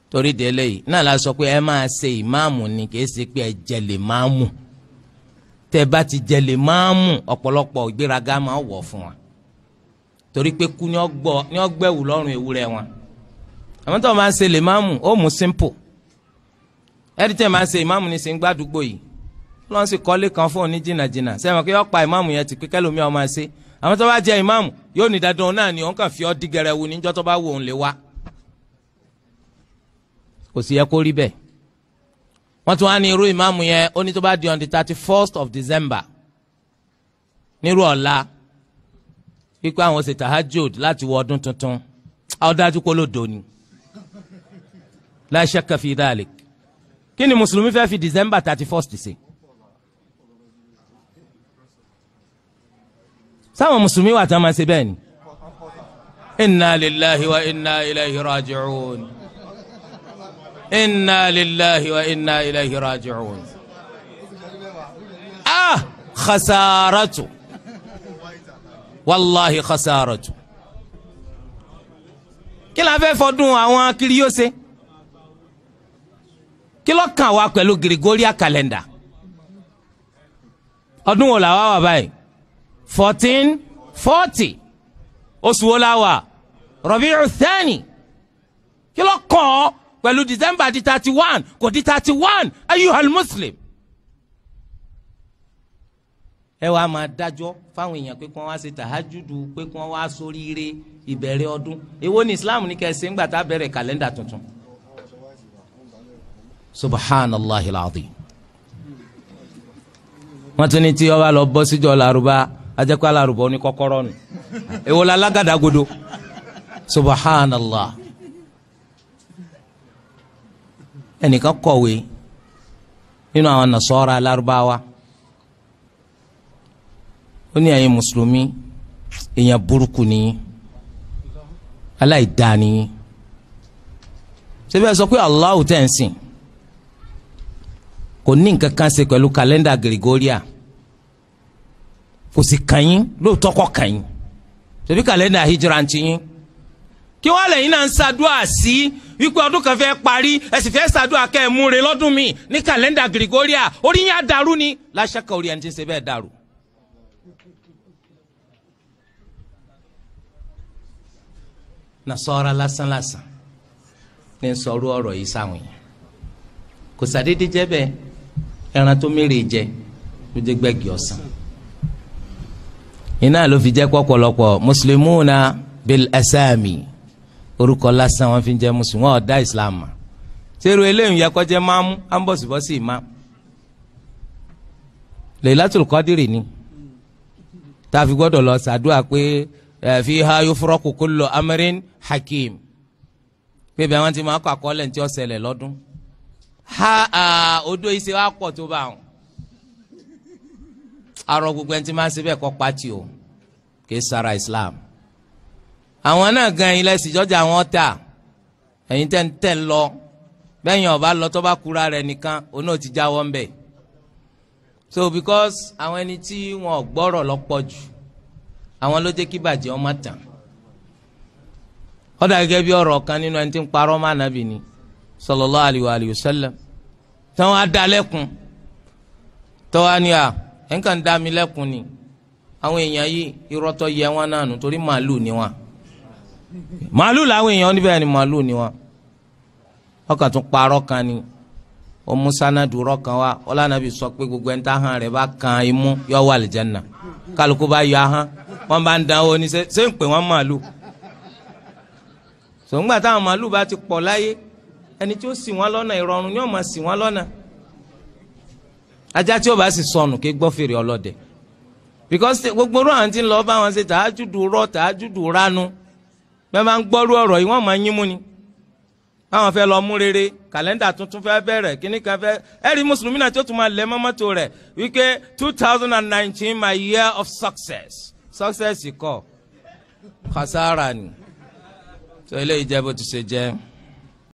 torí délé yìí náà la sọ pé ẹ máa ṣe ìmáàmù ni kì í ṣe pé ẹ jẹ lè máàmù tẹ bá ti jẹ lè máàmù ọ̀pọ̀lọpọ̀ ìgbéraga máa wọ̀ fún wa torí pé kú ni wọ́n gbẹ̀wù lọ́rùn ewúrẹ́ wọn àwọn tó máa ń ṣe lè máàmù ó mú simple ẹ̀rí tẹ̀ máa ń ṣe ìmáàmù ní sìn gbàdúgbò yìí lọ́n sì kọ́lé kan fún òní jìnnàjìnnà sẹ́wọ̀n kí wọ́n pa ìmáàmù yẹn ti pé kẹ́lómi ọmọ ẹ̀ ṣe àwọn tó bá jẹ ìmáàmù yóò ní dandan náà ni òun kàn fi ọ́ dí gẹrẹwu níjọ́ tó bá wò òun lè wá kò sì yẹ kó rí bẹ́ẹ̀ wọ́n tún wá ní irú ìmáàmù yẹn ó ní tó bá di on the thirty first of December nírú ọ̀la wípé àwọn ṣe tahajud láti wọ ọdún tuntun àwọn dájú kó ló dòní la shakka fi dhalik kí ni mùsùlùmí fẹ́ fi December thirty first ṣe. sáwọn mùsùlùmí wà tán máa ṣe bẹ́ẹ̀ ni. inna lillahi wa inna ilayhi raji'un. inna lillahi wa inna ilayhi raji'un. ah khasaratu wàllahi khasaratu. kí la fẹ́ fọdún àwọn kiri yóò ṣe kí ló kàn wá pẹ̀lú Gregorian calendar ọdún wo la wá wà báyìí fourteen forty oṣù wo la wà Rabi'u Thani kí ló kàn ọ́ pẹ̀lú December di thirty one kò di thirty one ayyuhal muslim ẹ wàá máa dájọ́ fáwọn èèyàn pé kí wọ́n wá ṣe tàhájúdù pé kí wọ́n wá sóríire ìbẹ̀rẹ̀ ọdún èwo ni Islam ní kẹsẹ̀ ńgbà tá a bẹ̀rẹ̀ kàlẹ́ndà tuntun subhanallahi alazim wọ́n tún ní tí ọba lọ bọ́ síjọ́ làrúbá ajẹ́kọ́ làrúbá ní kọ́kọ́rọ́ nù èwo la lágàdàgodo subhanallah ẹnìkan kọ̀wé nínú àwọn nasọ́ra lárúbáwá ó ní ẹ̀yin mùsùlùmí èèyàn burúkú ni aláìdáa ni ṣé bẹ́ẹ̀ sọ pé Allahu tẹ̀ ń sìn kò ní nǹkan kan ṣe pẹ̀lú kàlẹ́ndà Gregoria kò sì kàn yín lóòótọ́ kọ́ kàn yín ṣebí kàlẹ́ndà hijra ti yín kí wọ́n lẹ́yìn náà ń ṣàdúrà sí wípé ọdún kan fẹ́ parí ẹ sì fẹ́ ṣàdúrà kẹ́ ẹ̀ múre lọ́dún mi ní kàlẹ́ndà Gregoria orí yín á dàrú ni láṣẹ́kọ̀ orí ẹni tí ń ṣe bẹ́ẹ̀ dàrú. nasọ́ra lásán lásán ní sọ̀rọ̀ ọ̀rọ̀ yìí sáwọn yẹn kò sàdédé jẹ́ bẹ́ẹ̀ ẹran tó mérè jẹ ló jẹ́ gbẹ́gì ọ̀sán iná ló fi jẹ́ pọ̀pọ̀lọpọ̀ muslimuna bil asami orúkọ lásán wọn fi jẹ́ mùsùlùmí wọn ọ̀dá islam mà sẹ́rù eléyìí yẹ kọjá máàmú ambọ̀sibọ́sì imam Laylatul Qadri ni tá a fi gbọ́dọ̀ lọ sàdúrà pé fiha yufraqu kullu amrin hakim pé bẹ́ẹ̀ wọ́n ti máa kọ́ àkọọ́lẹ̀ tí ó ṣẹlẹ̀ lọ́dún ha odò yìí ṣe wá pọ̀ tó bá wọn arọ gbogbo ẹni tí máa ń ṣe bẹ́ẹ̀ kọ́ pati o kì í sara Islam àwọn náà gan ilẹ̀ ìsìjọ́jà wọn tà ẹ̀yin tẹ́ ń tẹ̀ ń lọ bẹ́yìn ọba lọ tó bá kura rẹ̀ nìkan òun náà ti jáwọ́ ń bẹ̀ so because àwọn ẹni tí wọn ò gbọ́rọ̀ lọ́pọ̀ jù àwọn ló jẹ́ kí bàjẹ́ ọmọ tàn ó dà gẹ́gẹ́ bí ọ̀rọ̀ kan nínú ẹni tí ń parọ́ má nàbì ni sallallahu alayhi wa alayhi wa sallam tí wọn á da lẹ́kun tọ́wá ni à ẹ̀ ń kàn dá mi lẹ́kun ni àwọn èèyàn yìí irọ́tọ́ yẹ wọn náà nù torí màálù ni wọn màálù làwọn èèyàn níbẹ̀ ni màálù ni wọn ọkàn tún parọ́ kan ni ó mú sanadu rọ́ kan wá ọlànàbí sọ pé gbogbo ẹni tá hàn rẹ̀ bá kan imú yọ wà àlìjánnà kálukú bá yọ ahọ́n wọn bá ń dánwó ní ṣé ń pè wọ́n màálù sòǹgbà táwọn màálù bá ti pọ̀ láyé ẹni tí ó ṣì wọ́n lọ́nà ìrọ̀rùn ni ó máa ṣì wọ́n lọ́nà ajá tí ó bá sì sọnù kí gbọ́ fèrè ọlọ́dẹ because gbogbo ọ̀rọ̀ àwọn tí ń lọ bá wọn ṣe tàájúdù rọ tàájúdù ránu bẹ́ẹ̀ máa ń gbọ́rú ọ̀rọ̀ yìí wọ́n máa ń yín mú ni báwọn fẹ́ lọ mú rere kàlẹ́ndà tuntun fẹ́ bẹ̀rẹ̀ kíní kan fẹ́ ẹ̀rí mùsùlùmí náà tí ó tún máa lẹ̀ mọ́mọ́tò rẹ̀ wípé two thousand and nineteen my year of success success kọ́ khasara ni so eléyìí jẹ́ bó ti ṣe jẹ́.